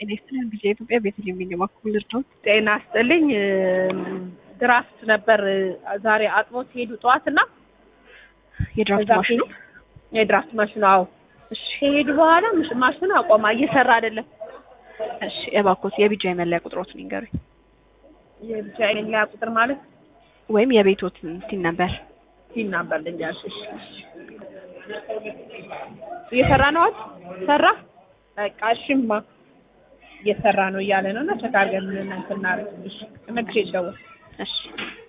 ጤና ይስጥልኝ። ጊዜ ኢትዮጵያ ቤተልሔም የሚንገባኩል ልርዳዎት? ጤና ይስጥልኝ። ድራፍት ነበር ዛሬ አጥቦ ሲሄዱ ጠዋት እና የድራፍት ከዛ ማሽኑ የድራፍት ማሽኑ አዎ ከሄዱ በኋላ ምሽ- ማሽኑ አቆማ እየሰራ አይደለም። እሺ፣ እባክዎት የቢጃ የመለያ ቁጥሮትን ይንገሩኝ፣ የብቻ የሌላ ቁጥር ማለት ወይም የቤቶትን ሲን ነበር። ሲል ነበር ልንገርሽ። እሺ፣ እሺ። እየሰራ ነው አይደል? ሰራ በቃ እሺማ እየሰራ ነው እያለ ነው እና ቸክ አድርገን እናንተ እናደርግ። እሺ፣ መልሼ ልደውል። እሺ